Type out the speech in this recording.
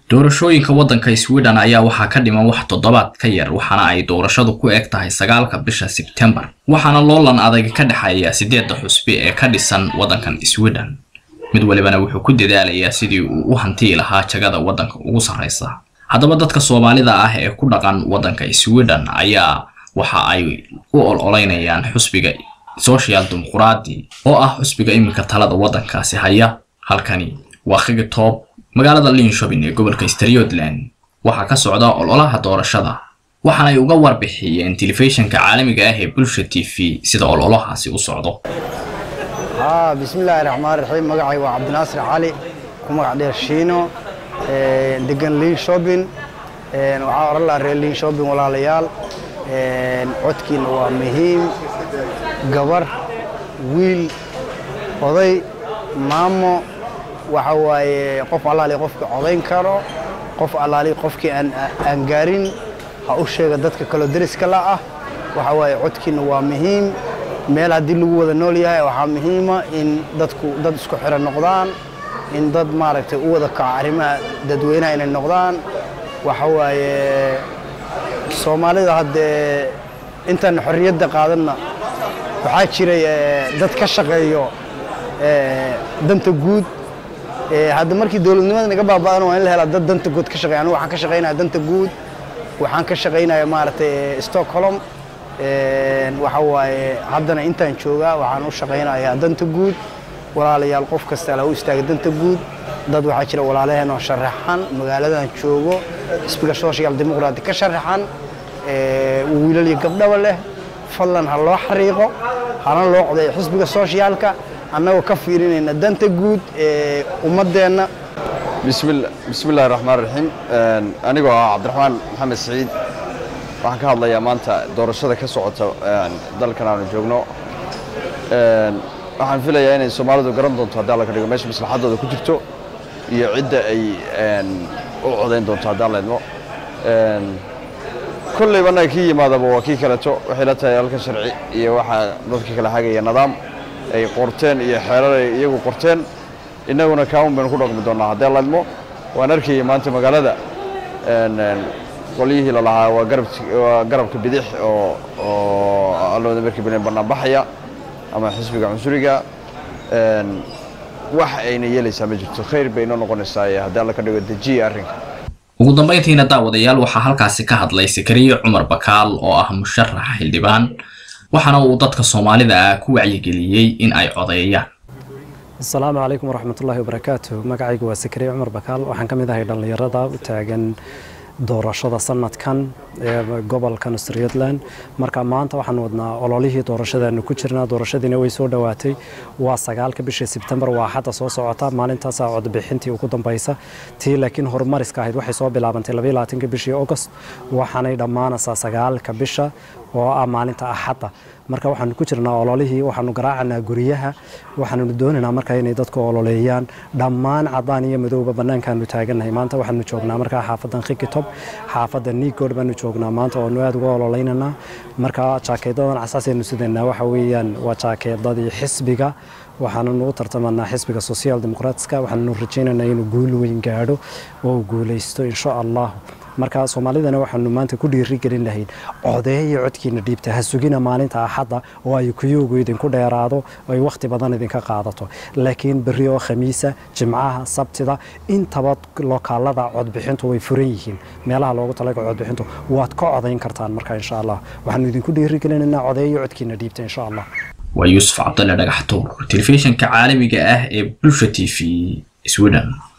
doorashooyinka waddanka sweden ayaa waxaa ka dhiman wax toddobaad ka yar waxaana ay doorashadu ku eg tahay sagaalka bisha sebtembar waxaana loolan adag ka dhexeeya siddeedda xusbi ee ka dhisan waddankan sweden mid walibana wuxuu ku dadaalayaa sidii uu u hantii lahaa jagada waddanka ugu sarraysa haddaba dadka soomaalida ah ee ku dhaqan waddanka sweden ayaa waxa ay u ololeynayaan xusbiga social dimuqraadi oo ah xusbiga iminka talada waddankaasi haya halkani waa khigitoob magaalada linshopin ee gobolka strotland waxaa ka socda ololaha doorashada waxaanay uga warbixiyeen telefishinka caalamiga ah ee bulsha t v sida ololahaasi u socdo haa bismillaahi raxmaan raxiim magacay waa cabdinaasir cali ku magac dheer shiino degan liin shopping waxaa oran lahaa reer liin shopping walaalayaal codkiina waa muhiim gabar wiil oday maamo waxa waaye qof allaali qofkii codayn karo qof allaali qofkii aan gaarin ha u sheega dadka kaloo deriska la ah waxa waaye codkiina waa muhiim meel haddii lagu wada nool yahay waxaa muhiima in dadku dad isku xiran noqdaan in dad maaragtay u wada kaco arrimaha dadweynaha inay noqdaan waxa waaye soomaalida haddee intaan xorriyadda qaadanna waxaa jiray dad ka shaqeeyo danta guud hadda markii dowladnimada naga baaba'an waa in la helaa dad danta guud ka shaqeeya anigu waxaan ka shaqaynaya danta guud waxaan ka shaqaynaya maaragtay stockholm waxa waaye haddana intaan joogaa waxaan u shaqaynayaa danta guud walaalayaal qof kasta la u istaaga danta guud dad waxaa jira walaalaheen oo sharaxan magaaladan joogo xisbiga social dimuqraati ka sharaxan wiilal iyo gabdhaba leh fadlan ha loo xariiqo hana loo codeeyo xisbiga sociaalka annagoo ka fiirinayna danta guud ee ummaddeenna bismillahi raxmaan raxiim anigoo ah cabdiraxmaan maxamed siciid waxaan ka hadlayaa maanta doorashada ka socota dalkan aanu joogno waxaan filayaa inay soomaalidu garan doonto haddii alla ka dhigo meesha maslaxaddooda ku jirto iyo cidda ay u codayn doonto haddii alla idmo kollayba annaga kii yimaadaba waa kii kaleto waxay la tahay halkan sharci iyo waxaa dadka kala hagaya nidaam ay qorteen iyo xeerar ay iyagu qorteen innaguna kaamun baynu ku dhaqmi doonnaa haddii alla idmo waan arkayay maanta magaalada qolyihii lalahaa waa garabka bidix oo allooda markii balen bannaanbaxaya ama xisbiga cunsuriga wax ayna yeelaysaa ma jirto khayr bay inoo noqonaysaa haddii alla ka dhigo dejiya arrinka ugu dambayntiina daawadayaal waxaa halkaasi ka hadlay sakariye cumar bakaal oo ah musharax xildhibaan waxaana uu dadka soomaalida ah ku wacyigeliyey in ay codeeyaan asalaamu calaykum waraxmatullaahi wabarakaatu magacaygu waa sakariye cumar bakaal waxaan ka mid ahay dhallinyarada u taagan doorashada sanadkan ee gobolkan strotland marka maanta waxaan wadnaa ololihii doorashadaanu ku jirnaa doorashadiina way soo dhowaatay waa sagaalka bishii sebtembar waa xadda soo socota maalintaasaa codbixintii ugu dambaysa tii laakiin horumariska ahayd waxay soo bilaabantay labaatanka bishii august waxaanay dhammaanaysaa sagaalka bisha oo ah maalinta axadda marka waxaanu ku jirnaa ololihii waxaanu garaacanaa guryaha waxaanu doonaynaa marka inay dadku ololeeyaan dhammaan cadaan iyo madowba bannaankaanu taagannahay maanta waxaanu joognaa markaa xaafadan khikitob xaafadda nigood baanu joognaa maanta oonu aad uga ololeynanaa marka jaakeedadan casaasaynu sidanaa waxa weeyaan waa jaakeedadii xisbiga waxaananu u tartamanaa xisbiga social dimuqraatiska waxaannu rajaynaynaa inuu guul weyn gaadho oo uu guulaysto insha allah marka soomaalidana waxaanu maanta ku dhiirigelin lahayn codeeya codkiina dhiibta ha sugina maalinta axadda oo ay kuyuugu idinku dheeraado oo ay wakhti badan idinka qaadato laakiin berri oo khamiisa jimcaha sabtida intaba lokaalada codbixintu way furan yihiin meelaha loogu talaga codbixintu waad ka codayn kartaan marka insha allah waxaanu idinku dhiirigelinaynaa codeeya codkiina dhiibta insha allah waa yuusuf cabdalle dhagaxtuur telefishinka caalamiga ah ee bulsha t v sweden